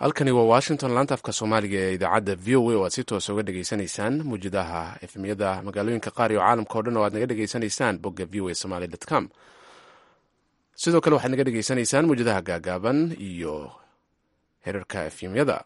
halkani waa washington laanta afka soomaaliga ee idaacadda v o a oo aad si toosa uga dhegaysanaysaan muwjadaha efmiyada magaalooyinka qaar iyo caalamka o dhan oo aad naga dhegaysanaysaan bogga v o a somaly com sidoo kale waxaad naga dhegaysanaysaan muwjadaha gaagaaban iyo herarka efmyada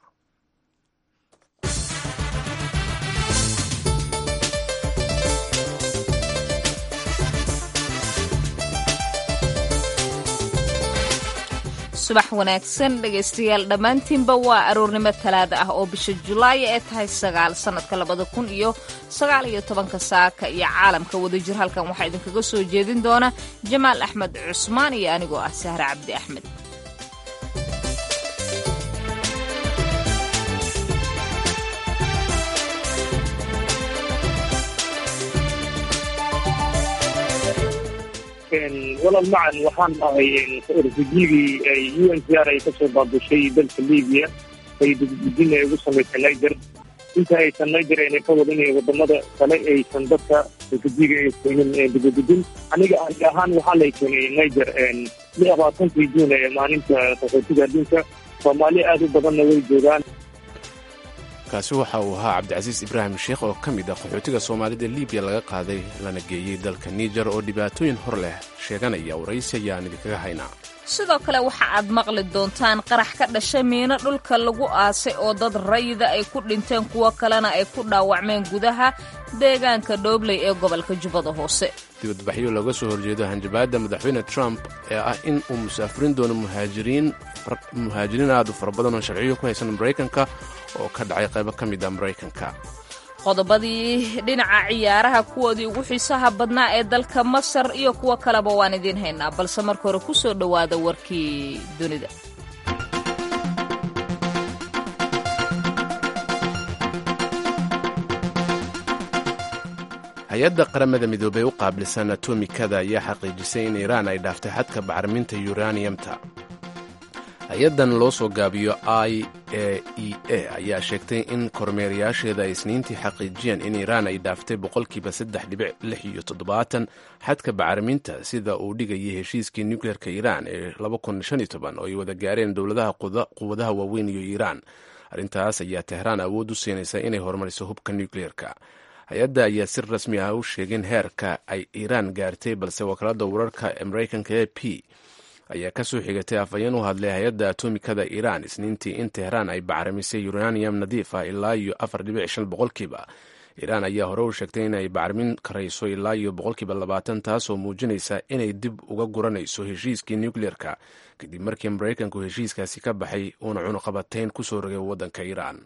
subax wanaagsan dhegaystayaal dhammaantiinba waa aroornimo talaada ah oo bisha julaay ee tahay sagaal sannadka labada kun iyo sagaal iyo tobanka saaka iyo caalamka wadajir halkan waxaa idinkaga soo jeedin doona jamaal axmed cusmaan iyo anigoo ah sahre cabdi axmed walal macan waxaan ahay refugigii u n c r ay kasoo baabushay dalka libiya ay dugdugin ay ugu samaysay niger inta aysan niger ayna ka wadin wadamada kale aysan dadka refugiga ay keenin dugudugin aniga ani ahaan waxaa lay keenay niger labaatankii juun ee maalinta qaxootiga adduunka soomaali aad u badanna way joogaan kaasi waxa uu ahaa cabdicasiis ibraahim sheekh oo ka mid ah qaxootiga soomaalida libiya laga qaaday lana geeyey dalka niger oo dhibaatooyin hor leh sheeganaya waraysi ayaan idinkaga haynaa sidoo kale waxa aad maqli doontaan qarax ka dhashay miino dhulka lagu aasay oo dad rayida ay ku dhinteen kuwo kalena ay ku dhaawacmeen gudaha deegaanka dhoobley ee gobolka jubbada hoose dibadbaxyo looga soo horjeedo hanjabaadda madaxweyne trump ee ah in uu musaafirin doono muhaajiriin muhaajiriin aad u fara badan oo sharciyo ku haysan maraykanka oo ka dhacay qaybo ka mid a maraykanka qodobadii dhinaca ciyaaraha kuwoodii ugu xiisaha badnaa ee dalka masar iyo kuwo kaleba waan idiin haynaa balse marka hore ku soo dhowaada warkii dunida hay-adda qaramada midoobey u qaabilsan atomikada ayaa xaqiijisay in iiraan ay dhaaftay xadka bacriminta yuraniyamta hay-addan loo soo gaabiyo i a e a ayaa sheegtay in kormeerayaasheeda ay isniintii xaqiijiyeen in iiraan ay dhaaftay boqolkiiba saddex dhibic lix iyo toddobaatan xadka bacriminta sida uu dhigayay heshiiskii nukleerka iiraan ee laba kun shan iyo toban oo ay wada gaareen dowladaha quwadaha waaweyn iyo iiraan arrintaas ayaa tehraan awood u siinaysa inay horumariso hubka nukleerka hay-adda ayaa si rasmi ah u sheegin heerka ay iiraan gaartay balse wakaalada wararka ee maraykanka a p ayaa ka soo xigatay afhayeen u hadlay hay-adda atomikada iiraan isniintii in tehraan ay bacrimisay uranium nadiif ah ilaa iyo afar dhibic shan boqolkiiba iiraan ayaa hore u sheegtay inay bacrimin karayso ilaa iyo boqolkiiba labaatan taasoo muujinaysa inay dib uga guranayso heshiiskii nukleerka kadib markii maraykanku heshiiskaasi ka baxay uuna cunuqabatayn ku soo rogay waddanka iiraan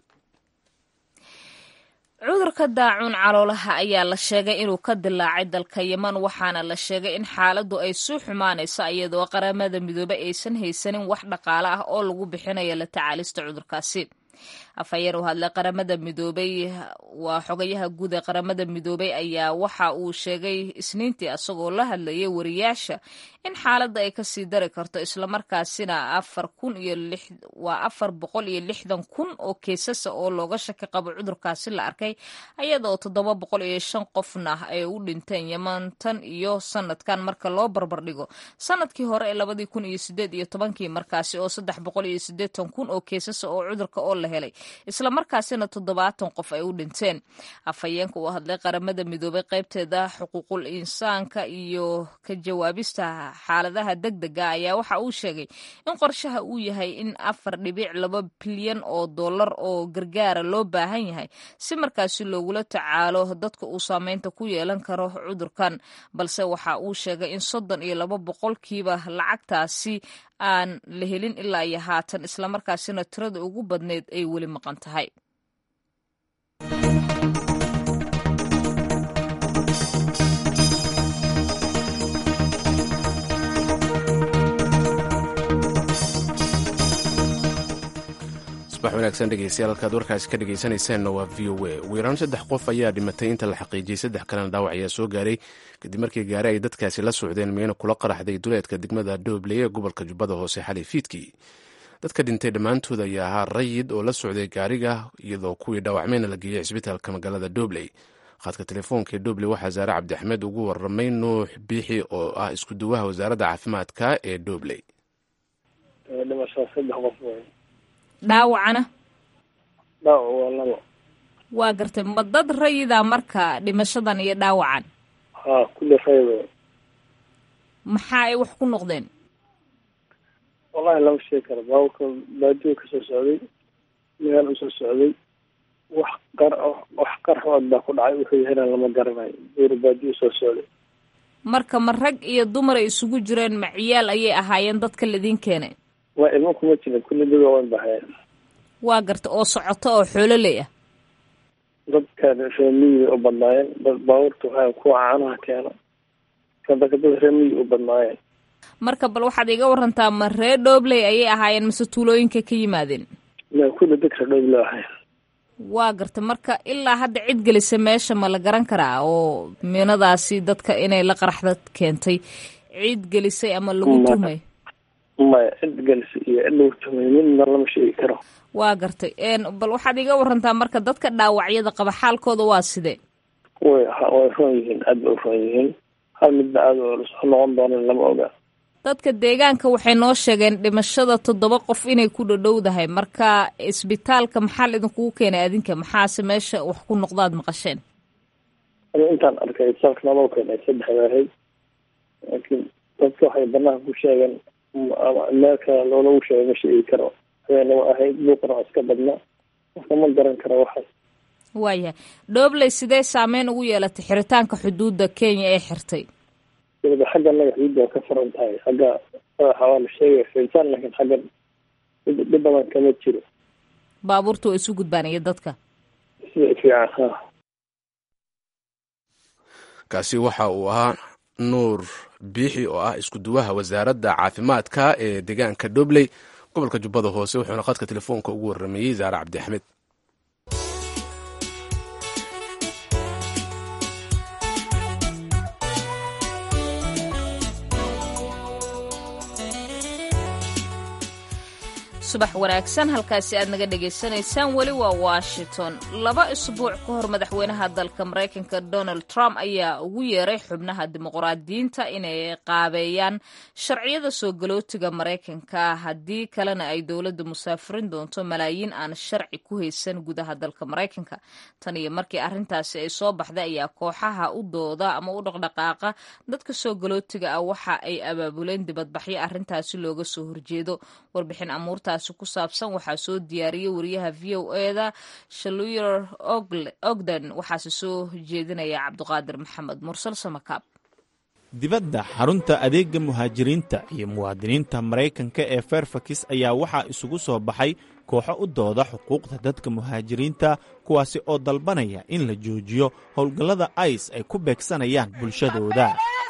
cudurka daacuun caloolaha ayaa la sheegay inuu ka dilaacay dalka yeman waxaana la sheegay in xaaladdu ay suu xumaanayso iyadoo qaramada midoobe aysan haysanin wax dhaqaale ah oo lagu bixinayo la tacaalista cudurkaasi afhayeen u hadlay qaramada midoobey waa xogayaha guud ee qaramada midoobey ayaa waxa uu sheegay isniintii asagoo la hadlayay wariyaasha in xaaladda ay kasii dari karto islamarkaasina afar kun iyo waa afar boqol iyo lixdan kun oo keesasa oo looga shaki qabo cudurkaasi la arkay ayadoo toddoba boqol iyo shan qofna ay u dhinteen yeman tan iyo sanadkan marka loo barbardhigo sanadkii hore ee labadii kun iyo sideed iyo tobankii markaasi oo saddex boqol iyo sideetan kun oo keesasa oo cudurka oo la helay islamarkaasina toddobaatan qof ay u dhinteen afhayeenka uu hadlay qaramada midoobay qaybteeda xuquuqul insaanka iyo ka jawaabista xaaladaha deg dega ayaa waxa uu sheegay in qorshaha uu yahay in afar dhibic laba bilyan oo dollar oo gargaara loo baahan yahay si markaasi loogula tacaalo dadka uu saameynta ku yeelan karo cudurkan balse waxa uu sheegay in soddon iyo laba boqolkiiba lacagtaasi aan la helin ilaa iyo haatan islamarkaasina tirada ugu badneyd ay weli maqan tahay subax wanaagsan dhegeystayaal halkaad warkaasi ka dhegeysanaysaanna waa v o a ugu yaraan saddex qof ayaa dhimatay inta la xaqiijiyey saddex kalena dhaawac ayaa soo gaaray kadib markii gaari ay dadkaasi la socdeen miyana kula qaraxday duleedka degmada doobley ee gobolka jubbada hoose xalay fiidkii dadka dhintay dhammaantood ayaa ahaa rayid oo la socday gaariga iyadoo kuwii dhaawacmayna la geeyey cisbitaalka magaalada doobley khadka telefoonka ee doobley waxaa saare cabdi axmed ugu waramay nuux biixi oo ah isku duwaha wasaaradda caafimaadka ee doobley dhimasho saddex qof wey dhaawacana dhaawac waa labo waa gartay ma dad rayida marka dhimashadan iyo dhaawacan ha kulli raydo maxaa ay wax ku noqdeen wallahi lama sheegi karo baabuurka baadiyo kasoo socday meel usoo socday wax qar wax qarxood baa ku dhacay wuxuu yahayn lama garanayo buur baadiyo soo socday marka ma rag iyo dumar ay isugu jireen ma ciyaal ayay ahaayeen dadka ladiin keenay waa ilmo kuma jirin kulli dad waaweyn ba hayeen waa garta oo socoto oo xoololey ah dadka reemiyiga u badnaayeen dad baabuurta waxaa kuwa caanaha keeno kadaka dad reemiyi u badnaayeen marka bal waxaad iga warantaa ma ree dhoobley ayay ahaayeen mise tuulooyinka ka yimaadeen ma kulli dadka dhowble ahayn waa garta marka ilaa hadda cid gelisa meesha ma la garan karaa oo miinadaasi dadka inay la qaraxda keentay cid gelisay ama lagu tuhmay maya cid gelisa iyo cid lagu tuhmay midna lama sheegi karo waa gartay bal waxaad iga warantaa marka dadka dhaawacyada qaba xaalkooda waa sidee way way roon yihiin aad bay u roon yihiin hal midna aad soo noqon doonan lama oga dadka deegaanka waxay noo sheegeen dhimashada toddoba qof inay ku dhadhowdahay marka isbitaalka maxaa la idinkugu keenay adinka maxaase meesha wax ku noqdaad maqasheen ani intaan arkay isbitaalka naloo keenay saddex waahay laakiin dadka waxay banaanka ku sheegeen meel kale loolagu sheegay ma sheegi karo habeenaba ahayd buuqna waa iska badna qofka ma garan karo waxaas waayahay dhoobley sidee saameyn ugu yeelatay xiritaanka xuduudda kenya ee xirtay waliba xagga naga xuduudda waa ka furan tahay xagga madaxa waa la sheegaya xiritaan laakiin xagga dhib badan kama jiro baabuurta waa isu gudbaan iyo dadka sida fiican ha kaasi waxa uu ahaa nuur biixi oo ah isku duwaha wasaaradda caafimaadka ee deegaanka dhobley gobolka jubbada hoose wuxuuna khadka telefoonka ugu warrameeyey zaare cabdi axmed subax wanaagsan halkaasi aad naga dhagaysanaysaan weli waa washington laba isbuuc ka hor madaxweynaha dalka maraykanka donald trump ayaa ugu yeeray xubnaha dimuqraadiyiinta inay qaabeeyaan sharciyada soo galootiga maraykanka haddii kalena ay dowladda musaafirin doonto malaayiin aan sharci ku haysan gudaha dalka maraykanka tan iyo markii arrintaasi ay soo baxday ayaa kooxaha u dooda ama u dhaqdhaqaaqa dadka soo galootiga ah waxa ay abaabuleen dibadbaxyo arrintaasi looga soo horjeedo warbixin amuurtaasi ku saabsan waxaa soo diyaariyey wariyaha v o eda shaluyer ogden waxaase soo jeedinaya cabduqaadir maxamed mursal samakaab dibadda xarunta adeega muhaajiriinta iyo muwaadiniinta maraykanka ee fairfax ayaa waxaa isugu soo baxay kooxo u dooda xuquuqda dadka muhaajiriinta kuwaasi oo dalbanaya in la joojiyo howlgallada ice ay ku beegsanayaan bulshadooda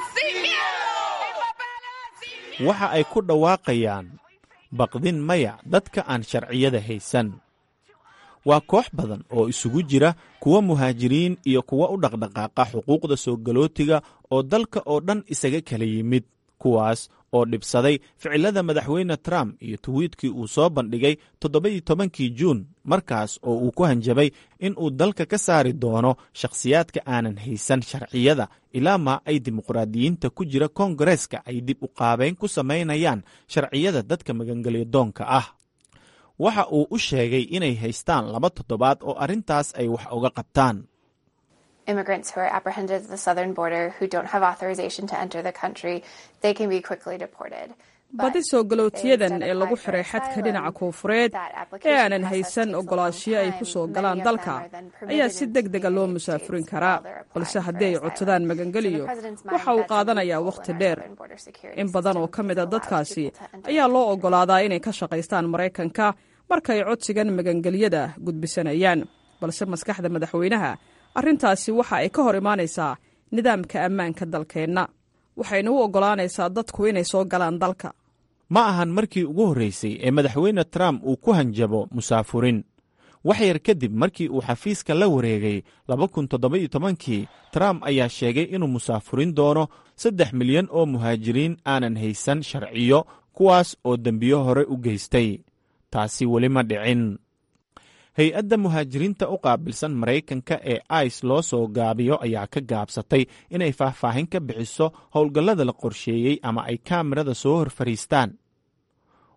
waxa ay ku dhawaaqayaan baqdin maya dadka aan sharciyada haysan waa koox badan oo isugu jira kuwa muhaajiriin iyo kuwa u dhaqdhaqaaqa xuquuqda soo galootiga oo dalka oo dhan isaga kala yimid kuwaas oo dhibsaday ficilada madaxweyne trump iyo tuwiitkii uu soo bandhigay toddobaiyo tobankii juun markaas oo uu ku hanjabay in uu dalka ka saari doono shakhsiyaadka aanan haysan sharciyada ilaa maa ay dimuqraadiyiinta ku jira koongareeska ay dib u qaabeyn ku samaynayaan sharciyada dadka magangelyadoonka ah waxa uu u sheegay inay haystaan laba toddobaad oo arrintaas ay wax uga qabtaan immigrants who are apprehended at the southern border who don't have authorization to enter the country, they can be quickly deported. badi soo galootiyadan ee lagu xiray xadka dhinaca koonfureed ee aanan haysan ogolaashiyo ay ku soo galaan dalka ayaa si deg dega loo musaafurin karaa balse haddii ay codsadaan magangeliyo waxa uu qaadanayaa wakhti dheer in badan oo ka mid a dadkaasi ayaa loo oggolaadaa inay ka shaqaystaan maraykanka markay codsigan magangelyada gudbisanayaan balse maskaxda madaxweynaha arrintaasi waxa ay ka hor imaanaysaa nidaamka ammaanka dalkeenna waxayna u oggolaanaysaa dadku inay soo galaan dalka ma ahan markii ugu horraysay ee madaxweyne trump uu ku hanjabo musaafurin wax yar kadib markii uu xafiiska la wareegay kii trump ayaa sheegay inuu musaafurin doono saddex milyan oo muhaajiriin aanan haysan sharciyo kuwaas oo dembiyo hore u geystay taasi weli ma dhicin hay-adda muhaajiriinta u qaabilsan maraykanka ee ice loo soo gaabiyo ayaa ka gaabsatay inay faahfaahin ka bixiso howlgallada la qorsheeyey ama ay kaamirada soo hor fadhiistaan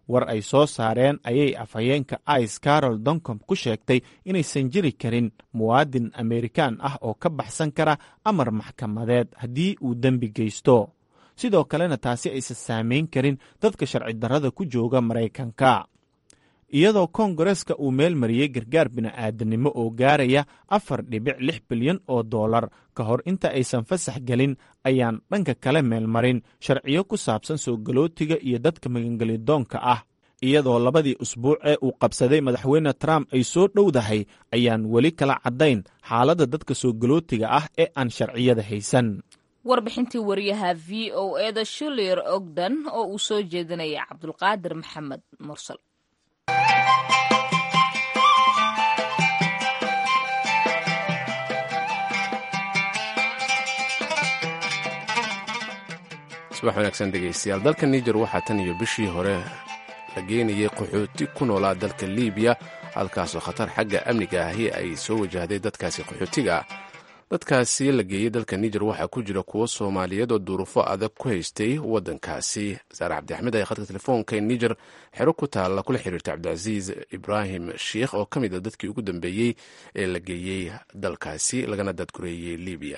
war ay soo saareen ayay afhayeenka ice carol doncom ku sheegtay inaysan jiri karin muwaadin amerikaan ah oo ka baxsan kara amar maxkamadeed haddii uu dembi geysto sidoo kalena taasi aysan saamayn karin dadka sharci darrada ku jooga maraykanka iyadoo koongareska uu meel mariyey gargaar bini'aadanimo oo gaaraya afar dhibic lix bilyan oo dollar ka hor inta aysan fasax gelin ayaan dhanka kale meelmarin sharciyo ku saabsan soo galootiga iyo dadka magangelidoonka ah iyadoo labadii usbuuc ee uu qabsaday madaxweyne trump ay soo dhowdahay ayaan weli kala caddayn xaaladda dadka soo galootiga ah ee aan sharciyada haysan warbixintii wariyaha v o eda shulir ogdan oo uu soo jeedinaya cabdulqaadir maxamed mursal subax wanaagsan dhegaystayaal dalka niger waxaa tan iyo bishii hore la geenayay qaxooti ku noolaa dalka liibiya halkaasoo khatar xagga amniga ahi ay soo wajahday dadkaasi qaxootiga ah dadkaasi la geeyey dalka niger waxaa ku jira kuwo soomaaliyeed oo duruufo adag ku haystay waddankaasi saare cabdixmed ayaa khadka telefoonka niger xero ku taalla kula xiriirta cabdicasiis ibraahim sheikh oo ka mid a dadkii ugu dambeeyey ee la geeyey dalkaasi lagana dadgureeyey libiya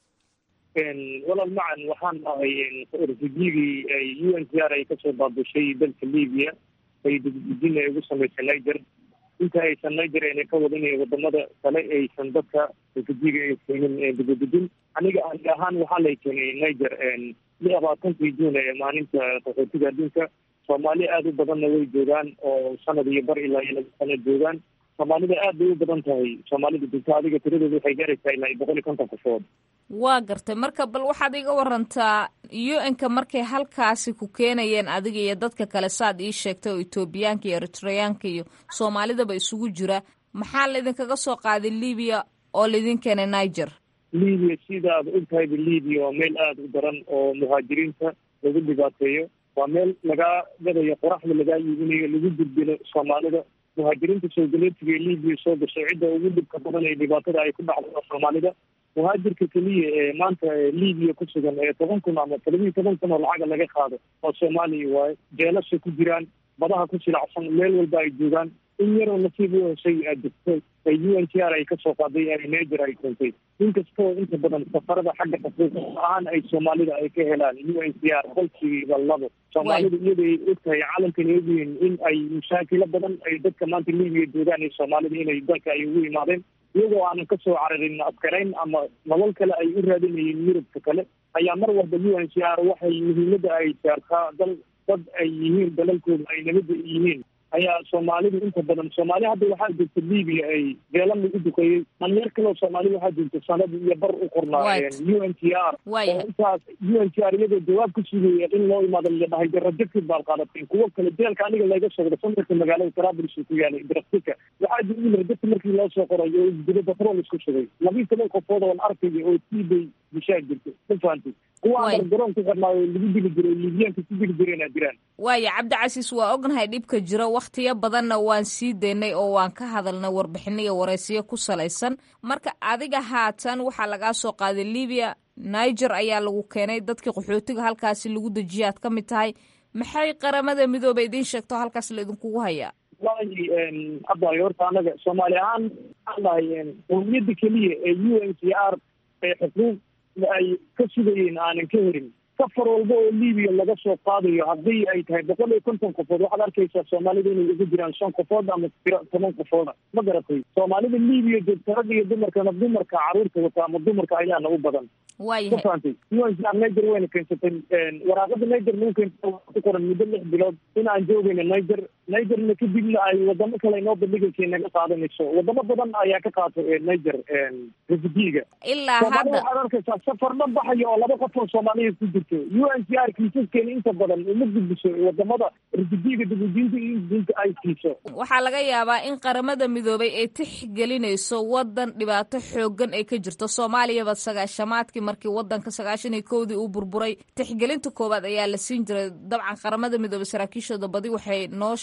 walaal macan waxaan ahay refugigii u n c r ay kasoo baabushay dalka libiya ay dugdujin ay ugu samaysay niger inta aysan niger ayna ka wadin wadamada kale aysan dadka refugiga ay keenin dugudujin aniga ani ahaan waxaa lay keenay niger labaatankii juun ee maalinta qaxootiga adduunka soomaali aada u badanna way joogaan oo sanad iyo bar ilaa iyo laba sano joogaan soomaalida aad bay u badan tahay soomaalida dunta adiga tiradooda waxay gaaraysaa ilaa iyo boqol iyo konton qofood waa gartay marka bal waxaad iga warantaa u n-ka markay halkaasi ku keenayeen adiga iyo dadka kale saad ii sheegtay oo etoobiyaanka iyo eritreyaanka iyo soomaalidaba isugu jira maxaa laydinkaga soo qaaday libiya oo laydin keenay niger libiya sidaad ogtahayba libiya waa meel aada u daran oo muhaajiriinta lagu dhibaateeyo waa meel lagaa gadayo qoraxda lagaa iibinayo lagu gudbino soomaalida muhaajiriinta soo galeetiga ee libiya soo gashay cidda ugu dhibka badan ee dhibaatada ay ku dhacdo soomaalida muhaajirka keliya ee maanta libiya ku sugan ee toban kun ama todobiyo toban kun oo lacaga laga qaado oo soomaaliya waaye jeelasha ku jiraan badaha ku silacsan meel walba ay joogaan in yaroo nasiib u heshay jirto ay u n t r ay kasoo qaaday ee neger ay keentay inkastoo inta badan safarada xagga xuquuq ahaan ay soomaalida ay ka helaan u n t r qolkiiba labo soomaalida iyada ay ogtahay calankan eegyihiin in ay mashaakilo badan ay dadka maanta libiya joogaan iyo soomaalida inay dalka ay ugu yimaadeen iyagoo aanan kasoo cararin askarayn ama nolol kale ay u raadinayeen yurubka kale ayaa mar walba u n c r waxay muhiimada ay saartaa dal dad ay yihiin dalalkooda ay nabada yihiin ayaa soomaalidu inta badan soomaali hadda waxaa jirta libiya ay beela lagu duqeeyey dhalinyar kaleo soomaali waxaa jirta sanad iyo bar u qornaa u n t r oo intaas u n t r iyadoo jawaab ka sugaya in loo imaado ladhahay rajabkid baad qaadateen kuwo kale jeelka aniga laga socdo sandarka magaalada trablis ku yaalay draftika waxaa jira in rajabka markii loo soo qoray oo isdilo batrol isku shugay labiyi toban qofood oon arkaya oo siibay bishaa jirta ma fahamtay kuwa amar garoon ku xirnaayo lagu dili jiray libiyaanka ku dili jireenaa jiraan waaya cabdicasiis waa ognahay dhibka jiro wakhtiyo badanna waan sii daynay oo waan ka hadalnay warbixino iyo waraysiyo ku salaysan marka adiga haatan waxaa lagaa soo qaaday libiya niger ayaa lagu keenay dadkii qaxootiga halkaasi lagu dejiya aad ka mid tahay maxay qaramada midooba idiin sheegto halkaas la idinkugu hayaa wallahi abay horta anaga soomaali ahaan waxaan dhahay qowmiyadda keliya ee u n c r ee xuquuq ay ka sugayeen aanan ka herin safar walba oo libiya laga soo qaadayo haddii ay tahay boqol iyo konton qofood waxaad arkaysaa soomaalida inay ugu jiraan shan qofood ama tiro toban qofooda ma garatay soomaalida libiya joogta ragga iyo dumarkana dumarka caruurta wata ama dumarka ayaana u badan ma fahamtay un niger wayna keensatay waraaqada niger nagu keensata ku qoran muddo lix bilood in aan joogayno niger nigerna kadibna ay wadamo kale inoo bandhigaysa naga qaadanayso wadamo badan ayaa ka qaato niger refugiga ilaa hadda waxaad arkaysaa safar dhan baxaya oo laba qof oo soomaaliya ku jirto u n c r kiisaskeena inta badan uma gudbiso wadamada refugiga dugudinta iyo dinta ay siiso waxaa laga yaabaa in qaramada midoobay ay tixgelinayso wadan dhibaato xoogan ay ka jirto soomaaliyaba sagaashamaadkii markii wadanka sagaashan iyo kowdii uu burburay tixgelinta koowaad ayaa la siin jiray dabcan qaramada midoobay saraakiishooda badi waxay noo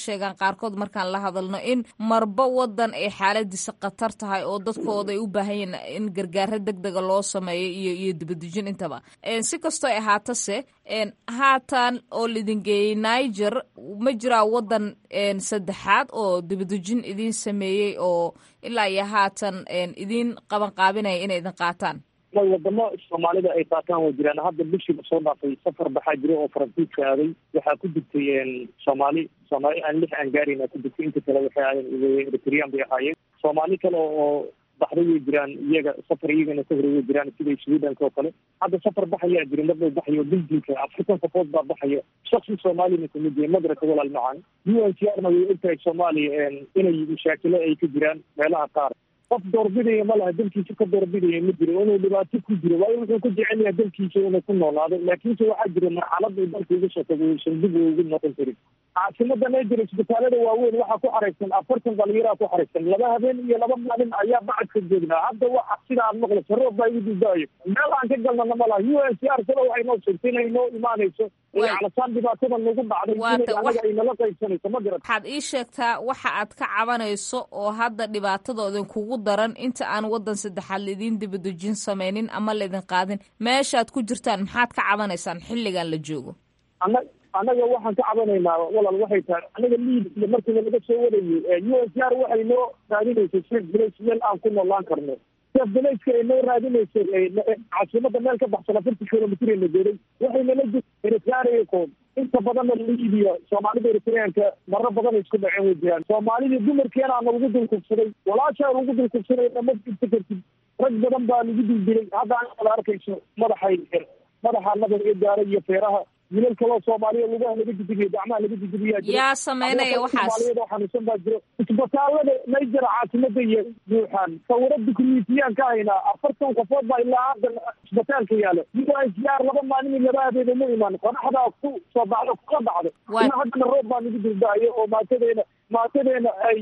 sheegaan qaarkood markaan la hadalno in marba wadan ay xaaladiisa khatar tahay oo dadkooda ay u baahan yihiin in gargaaro deg dega loo sameeyo iyo iyo dibadejin intaba si kastoo ahaatase haatan oo lidin geeyey niger ma jiraa wadan saddexaad oo dibadejin idin sameeyey oo ilaa iyo haatan idin qaban qaabinaya inay idin qaataan wadamo soomaalida ay qaataan waa jiraan hadda bishiiba soo dhaafay safar baxaa jira oo faransiiska aaday waxaa ku jirtay soomaali soomaali aan lix aan gaarin ku jirtay inta kale waxay ahaayeen eritrian bay ahaayeen soomaali kale oo baxday way jiraan iyaga safar iyagana ka hore way jiraan sida swedhanka oo kale hadda safar baxayaa jira mardhow baxayo belgiumka african support baa baxaya shaksi soomaalina kamid yahay magraka walaal macaan u n c r na way ogtahay soomaaliya inay mashaakilo ay ka jiraan meelaha qaar qof doorbidaya ma laha dalkiisa ka doorbidaya ma jiro inuu dhibaato ku jiro waayo wuxuu ku jecel yahay dalkiisa inuu ku noolaado laakiinse waxaa jira marxalad uu dalka uga soo tago uusan dib ugu noqon karin caasimada niger isbitaalada waaweyn waxaa ku xaraysan afartan dhalinyaraa ku xaraysan laba habeen iyo laba maalin ayaa bacadka joognaa hadda waxa sida aad maqlayso roob baa igu dildaayo meel aan ka galnana ma laha u n c r sada waxay noo sheegtay inay noo imaanayso calasaan dhibaatada nagu dhacday inay anaga ay nala qaybsanayso ma garat waxaad ii sheegtaa waxa aad ka cabanayso oo hadda dhibaatadoodan kugu daran inta aan wadan saddexaad laidin dibadejin sameynin ama laydin qaadin meeshaad ku jirtaan maxaad ka cabanaysaan xilligan la joogo ana annaga waxaan ka cabanaynaa walaal waxay tahay anaga liid iyo markiiba laga soo warayay u s r waxay noo raadinaysay sheekh bilays meel aan ku noolaan karno sheekh bilayska ay noo raadinaysay caasimada meel ka baxsan afarti kilomitr na geeray waxay nala jir eritreakood inta badanna liibiya soomaalida eritreanka maro badan isku dhaceen way jiraan soomaalidii dumarkeena lagu dulkubsaday walaashaa lagu dulkubsaday nama jirta kartid rag badan baa lagu dildilay hadda anaada arkayso madaxay madaxa nabar ee gaara iyo feeraha wilal kaloo soomaaliya lugaha laga didigiyo gacmaha laga didigiyaa jira yaa sameynaya waxaas soomaaliyad oo xanuunsan baa jiro isbitaalada niger caasimada iyo buuxaan sawiro dukumiintiyaan ka haynaa afartan qofood baa ilaa haddan isbitaalka yaalo u n c r laba maalin iyo laba habeeda ma imaan qoraxdaa ku soo baxdo kula dhacdo ina haddana roob baa nagu dildaayo oo maatadeena maatadeena ay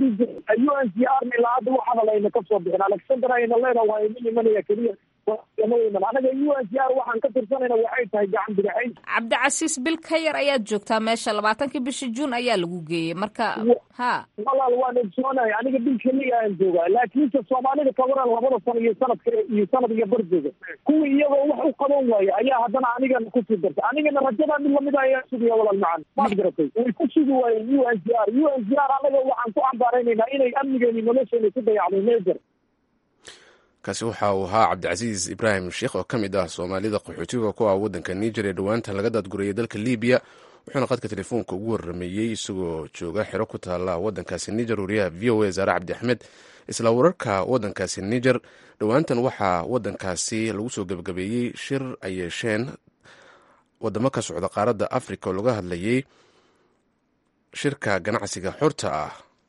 u n c r na ilaa hadda waxaana layna ka soo bixin alexander ayna leena waa ima imanaya keliya anaga u n c r waxaan ka tirsanayna waxay tahay gacan bidixayn cabdicasiis bil ka yar ayaad joogtaa meesha labaatankii bishii juun ayaa lagu geeyey marka ha walaal waan ogsoonahay aniga bil keliya aan joogaa laakiinse soomaalida kabaran labada sano iyo sanadka iyo sanad iyo bardooga kuwii iyagoo wax u qaban waaya ayaa haddana anigana kusii dartay anigana rajadaa mid lamid ayaa sugaya walaal macaan maad garatay way ku sugi waayeen u n c r u n c r anaga waxaan ku cambaaraynaynaa inay amnigeeni nolosheena ku dayacday mejer kaasi waxa uu ahaa cabdicasiis ibraahim sheekh oo ka mid ah soomaalida qaxootiga ku ah waddanka niger ee dhowaanta laga daadgurayay dalka libiya wuxuuna qadka telefoonka ugu warrameeyey isagoo jooga xero ku taalla waddankaasi niger wariyaha v o a zaare cabdi axmed isla wararka waddankaasi niger dhowaantan waxaa waddankaasi lagu soo gebagabeeyey shir ay yeesheen wadamo ka socda qaaradda africa oo laga hadlayay shirka ganacsiga xorta ah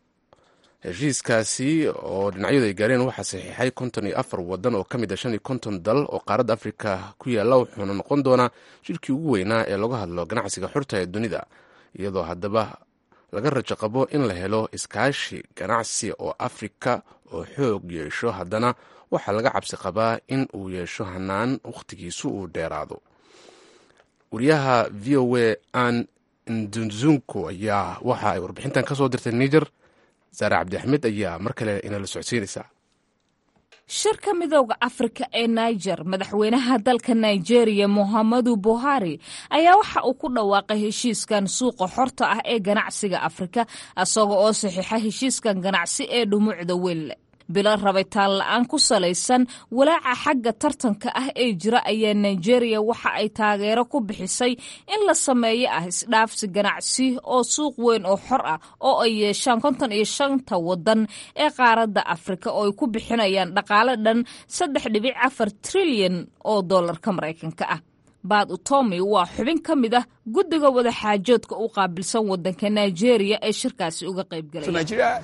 heshiiskaasi oo dhinacyadu ay gaareen waxaa saxiixay konton iyo afar wadan oo ka mid a shan iyo konton dal oo qaaradda afrika ku yaalla wuxuuna noqon doonaa shirkii ugu weynaa ee laga hadlo ganacsiga xorta ee dunida iyadoo haddaba laga rajo qabo in la helo iskaashi ganacsi oo afrika oo xoog yeesho haddana waxaa laga cabsi qabaa in uu yeesho hanaan wakhtigiisu uu dheeraado wariyaha v o a an ndunzunko ayaa waxa ay warbixintan ka soo dirtay niger saare cabdi axmed ayaa mar kale inala socodsiinaysaa shirka midooda afrika ee niger madaxweynaha dalka nigeria mohamadu buhari ayaa waxa uu ku dhawaaqay heshiiskan suuqa xorta ah ee ganacsiga afrika isaga oo saxiixa heshiiskan ganacsi ee dhumucda weynle bilo rabitaan la-aan ku salaysan walaaca xagga tartanka ah ee jira ayaa nigeria waxa ay taageero ku bixisay in la sameeyo ah isdhaafsi ganacsi oo suuq weyn oo xor ah oo ay yeeshaan konton iyo shanta wadan ee qaaradda afrika oo ay ku bixinayaan dhaqaale dhan saddex dhibic afar trilyan oo dollarka maraykanka ah baad utomi waa xubin ka mid ah guddiga wadaxaajoodka u qaabilsan wadanka nigeria ee shirkaasi uga qaybgalaya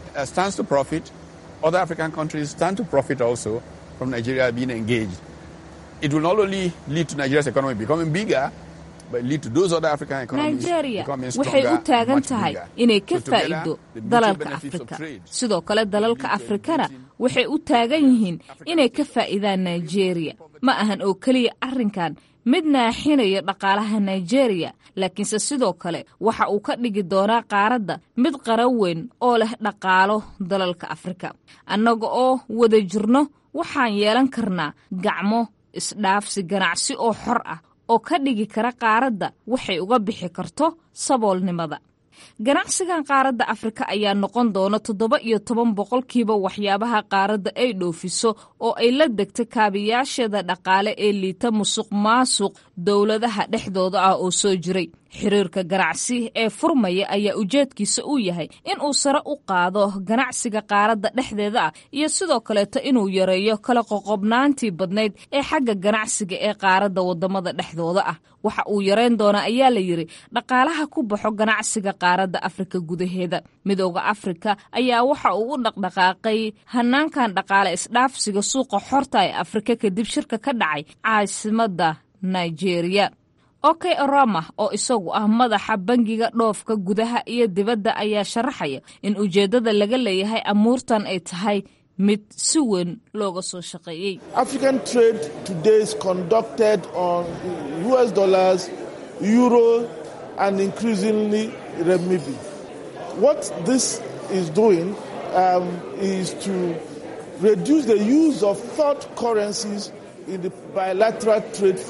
other African countries stand to profit also from Nigeria being engaged. It will not only lead to Nigeria's economy becoming bigger, but lead to those other African economies nigeria becoming waxay stronger, u taagan much tahay bigger. inay ka So together, faa'iido the mutual dalalka benefits of afrika trade sidoo kale dalalka afrikana waxay u taagan yihiin inay ka faa'iidaan nigeria ma ahan oo keliya arrinkan mid naaxinaya dhaqaalaha nigeria laakiinse sidoo kale waxa uu ka dhigi doonaa qaaradda mid qaran weyn oo leh dhaqaalo dalalka afrika annaga oo wada jirno waxaan yeelan karnaa gacmo isdhaafsi ganacsi oo xor ah oo ka dhigi kara qaaradda waxay uga bixi karto saboolnimada ganacsigan qaaradda afrika ayaa noqon doona toddoba iyo toban boqolkiiba waxyaabaha qaaradda ay dhoofiso oo ay la degta kaabiyaasheeda dhaqaale ee liita musuq maasuq dowladaha dhexdooda ah oo soo jiray xiriirka ganacsi ee furmaya ayaa ujeedkiisa uu yahay in uu sare u qaado ganacsiga qaaradda dhexdeeda ah iyo sidoo kaleeto inuu yareeyo kala qoqobnaantii badnayd ee xagga ganacsiga ee qaaradda wadamada dhexdooda ah waxa uu yareyn doonaa ayaa la yidhi dhaqaalaha ku baxo ganacsiga qaaradda afrika gudaheeda midooda afrika ayaa waxa uu u dhaqdhaqaaqay hanaankan dhaqaale isdhaafsiga suuqa xorta ee afrika kadib shirka ka dhacay caasimadda nigeria okey orama oo isagu ah madaxa bangiga dhoofka gudaha iyo dibadda ayaa sharaxaya in ujeeddada laga leeyahay amuurtan ay tahay mid si weyn looga soo shaqeeyey african trade today is conducted on us dollars euro and increasingly renminbi what this is doing um, is to reduce the use of third currencies in the bilateral trade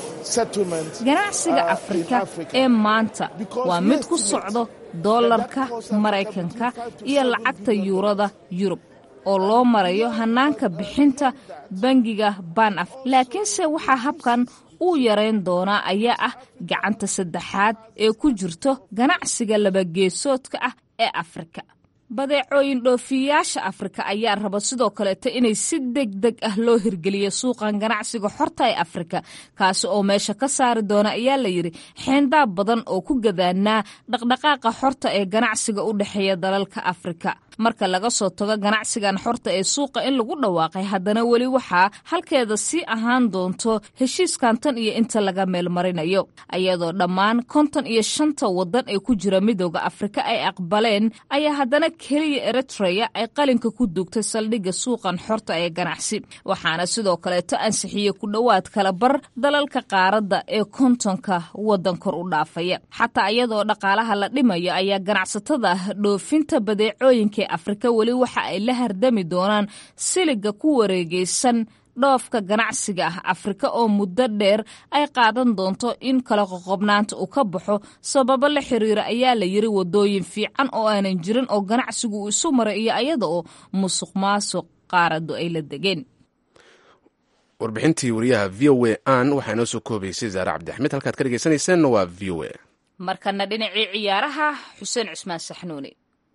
ganacsiga afrika ee maanta waa mid ku socdo doolarka maraykanka iyo lacagta yuurada yurub oo loo marayo hanaanka bixinta bangiga banaf laakiinse waxaa habkan uu yarayn doonaa ayaa ah gacanta saddexaad ee ku jirto ganacsiga labageesoodka ah ee afrika badeecooyin dhoofiyayaasha afrika ayaa raba sidoo kaleeto inay si deg deg ah loo hirgeliyo suuqan ganacsiga xorta ee afrika kaasi oo meesha ka saari doona ayaa la yidhi xeendaab badan oo ku gadaanaa dhaqdhaqaaqa xorta ee ganacsiga u dhexeeya dalalka afrika marka laga soo tago ganacsigan xorta ee suuqa in lagu dhawaaqay haddana weli waxaa halkeeda sii ahaan doonto heshiiskan tan iyo inta laga meelmarinayo ayadoo dhammaan konton iyo shanta wadan ee ku jira midooda afrika ay aqbaleen ayaa haddana keliya eritreya ay qalinka ku duugtay saldhigga suuqan xorta ee ganacsi waxaana sidoo kaleeto ansixiyey ku dhowaad kala bar dalalka qaaradda ee kontonka wadan kor u dhaafaya xataa iyadoo dhaqaalaha la dhimayo ayaa ganacsatada dhoofinta badeecooyinka afrika weli waxa ay la hardami doonaan siliga ku wareegaysan dhoofka ganacsiga ah afrika oo muddo dheer ay qaadan doonto in kala qoqobnaanta uu ka baxo sababo la xiriira ayaa la yiri wadooyin fiican oo aanan jirin oo ganacsigu uu isu maray iyo ayada oo musuq maasuq qaaradu ay la degeen warbixintii wariyaha v o a an waxaa inoo soo koobaysay zaare cabdixmed halkaad ka dhegeysanayseena waa v o a markana dhinacii ciyaaraha xuseen cusmaan saxnuuni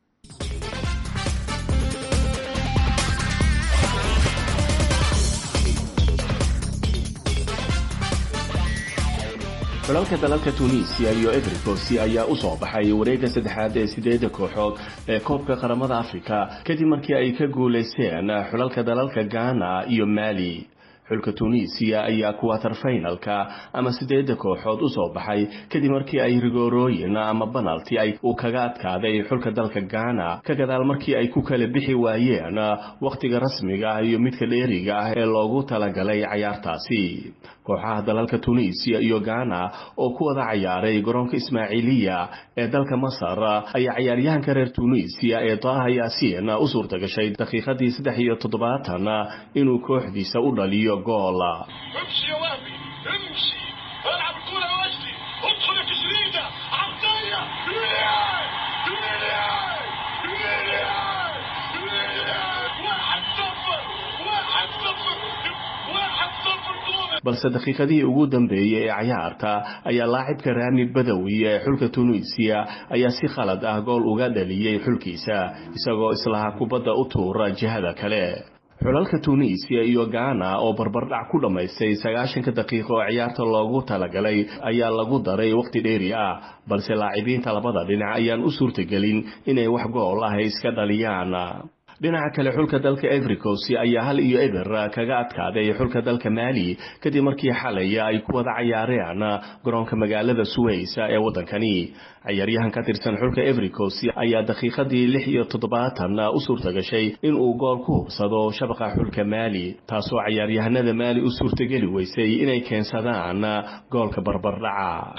dalalka dalalka tunisiya iyo ebricosi ayaa u soo baxay wareegga saddexaad ee sideedda kooxood ee koobka qaramada afrika kadib markii ay ka guulaysteen xulalka dalalka ghana iyo mali xulka tunisiya ayaa kuwatar finalka ama sideedda kooxood u soo baxay kadib markii ay rigoorooyin ama banalti ay uu kaga adkaaday xulka dalka ghana ka gadaal markii ay ku kala bixi waayeen wakhtiga rasmiga ah iyo midka dheeriga ah ee loogu talagalay cayaartaasi kooxaha dalalka tunisiya iyo ghana oo ku wada cayaaray garoonka ismaaciiliya ee dalka masar ayaa cayaaryahanka reer tunisiya ee daaha yaasiin u suurta gashay daqiiqadii saddex iyo toddobaatan inuu kooxdiisa u dhaliyo gool balse daqiiqadihii ugu dambeeyey ee cayaarta ayaa laacibka raami badawi ee xulka tunisiya ayaa si khalad ah gool uga dhaliyey xulkiisa isagoo islaha kubadda u tuura jihada kale xulalka tunisiya iyo ghana oo barbardhac ku dhammaystay sagaashanka daqiiqo oo ciyaarta loogu talagalay ayaa lagu daray wakhti dheeri ah balse laacibiinta labada dhinac ayaan u suurtagelin inay wax gool ah iska dhaliyaan dhinaca kale xulka dalka evericos ayaa hal iyo eber kaga adkaaday xulka dalka maali kadib markii xalay ay ku wada cayaareen garoonka magaalada suways ee waddankani cayaaryahan ka tirsan xulka evericos ayaa daqiiqadii lix iyo toddobaatan u suurta gashay inuu gool ku hubsado shabaqa xulka maali taasoo cayaaryahanada maali u suurtageli weysay inay keensadaan goolka barbardhaca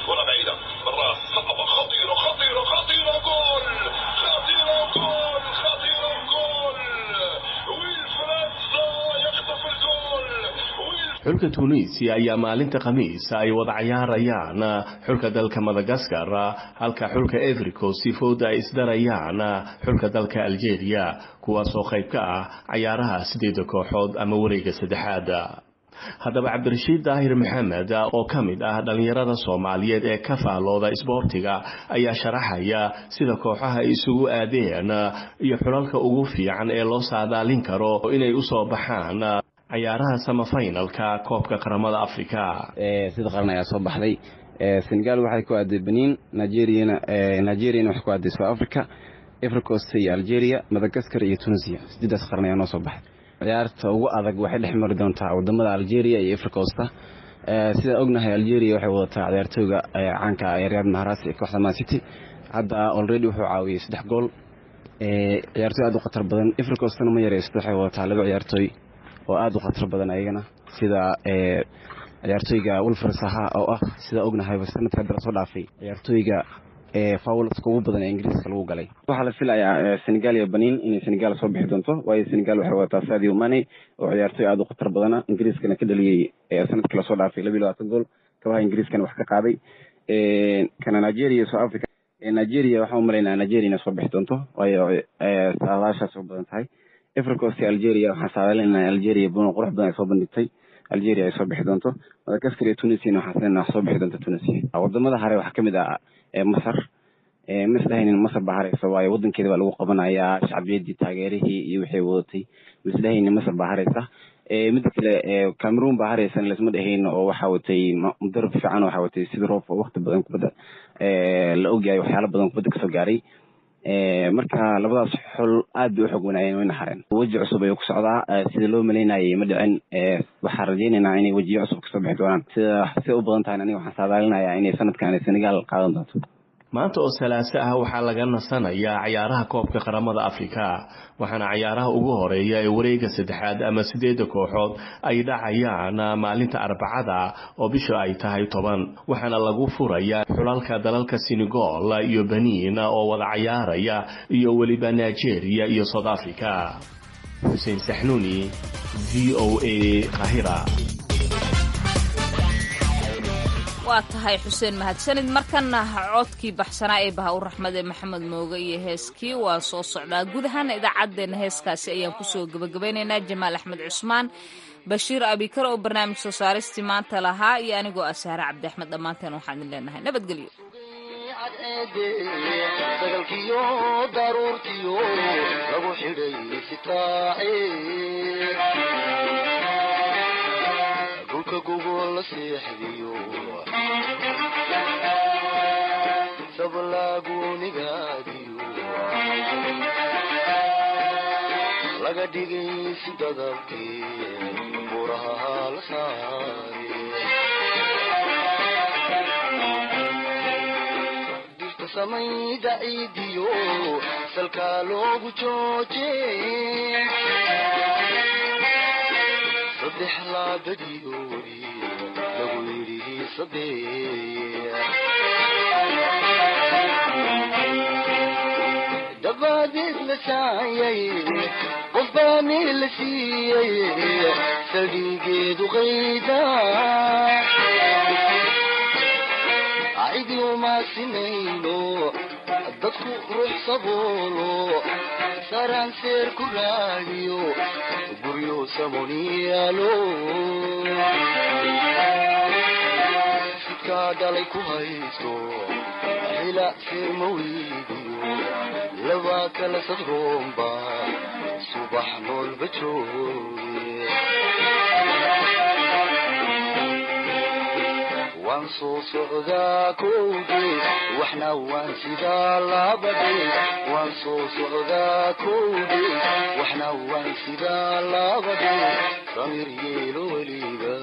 xulka tunisia ayaa maalinta khamiis ay wada cayaarayaan xulka dalka madagaskar halka xulka evericos fooda ay isdarayaan xulka dalka algeria kuwaasoo qayb ka ah cayaaraha sideeda kooxood ama wareega saddexaad haddaba cabdirashiid daahir maxamed oo ka mid ah dhallinyarada soomaaliyeed ee ka faalooda isboortiga ayaa sharaxaya sida kooxaha ay isugu aadeen iyo xulalka ugu fiican ee loo saadaalin karo inay usoo baxaan cayaaraha samafinalka koobka qaramada africa sida qaran ayaa soo baxday senegal waxay ku aaday benin nigeriana nigeriana waxay ku aaday south africa africost iyo algeria madagaskar iyo tunisia sideedaas qaran ayaa noo soo baxday ciyaarta ugu adag waxay dhex mari doontaa wadamada algeria iyo africosta sidaan ognahay algeria waxay wadataa ciyaartooyga caanka riyad maharas ee kooxda man city hadda already wuxuu caawiyey saddex gool ciyaartooy aad u khatar badan africostana ma yareysto waxay wadataa laba ciyaartooy oo aada u khatar badan ayagana sida ciyaartooyga wilfred saha oo ah sidaa ognahay sanadka hadda lasoo dhaafay ciyaartooyga fawlska ugu badan ee ingiriiska lagu galay waxaa la filayaa senegal iyo benin inay senegal soo bixi doonto waayo senegal waxay wadataa sadio mane oo ciyaartooy aada u khatar badana ingiriiskana ka dhaliyey sanadkii lasoo dhaafay labiyo labaatan gool kabaha ingiriiskana wax ka qaaday kana nigeria iyo south africa nigeria waxaan u malaynaa nigeria inay soo bixi doonto waayo saadaashaas u badan tahay africos iyo algeria waxaan saadaalinaa algeria buno qurux badan ay soo bandhigtay algeria ay soo bixi doonto madagaskar iyo tunisiana waxaan sinaa soo bixi doonto tunisia wadamada hare waxaa kamid ah masar ma isdhahaynin masar baa hareysa waayo wadankeeda baa lagu qabanayaa shacbiyadii taageerihii iyo wixii wadatay ma isdhahaynin masar baa hareysa midda kale cameroon baa hareysan laisma dhahayn oo waxaa watay mudarab fiican waxaa watay sida roof oo waqti badan kubadda la ogyahay waxyaalo badan kubadda kasoo gaaray marka labadaas xol aad bay u xog wanaayeen wayna hareen weji cusub ayuu ku socdaa sida loo malaynayay ma dhicin waxaan rajaynaynaa inay wejiyo cusub kasoo bixi doonaan sida siday u badan tahay aniga waxaan saadaalinayaa inay sanadkan senegal qaadan doonto maanta oo salaaso ah waxaa laga nasanayaa cayaaraha koobka qaramada afrika waxaana cayaaraha ugu horeeya ee wareega saddexaad ama sideedda kooxood ay dhacayaan maalinta arbacada oo bisha ay tahay toban waxaana lagu furayaa xulalka dalalka senegal iyo benin oo wada cayaaraya iyo weliba nigeria iyo south africa xuseen saxnuuni v o a qahira waa tahay xuseen mahadsanid markana codkii baxsanaa ee baha u raxmade maxamed mooge iyo heeskii waa soo socdaa guud ahaana idaacaddeenna heeskaasi ayaan kusoo gebagabaynaynaa jamaal axmed cusmaan bashiir abikar oo barnaamij soo saaristii maanta lahaa iyo anigoo ah saare cabdi axmed dhammaanteen waxaan idin leenahay nabadgelyo sagalkiyo daruurtiyo lagu xidhay sitaace dhulka gogol la seexdiyo sablaagunigaadiyo laga dhigay si dadabkii buraha la saare dirta samayda ciidiyo salkaa loogu jooje saddex laabadiyoodi lagu yidhi saddex dabadeed la saayay qof baa meel la siiyey saldhigeedu qayda cidi uma sinayno dadku ruux saboolo saraan seer ku raadiyo guryo samoniyaalo sidkaa dhalay ku haysto hila seer ma weydiyo laba kala sadroomba subax noolba jooge waan soo socdaa kowdee waxna waan sidaa labadee waan soo socdaa kowdee waxna waan sidaa labadee samir yeelo weliga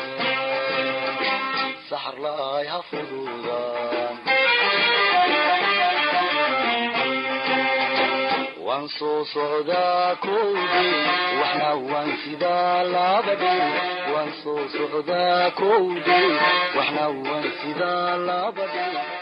saxar laay ha fududaan waan soo socdaa kowdee waxna waan sidaa labadee waan soo socdaa kowdee waxna waan sidaa labadee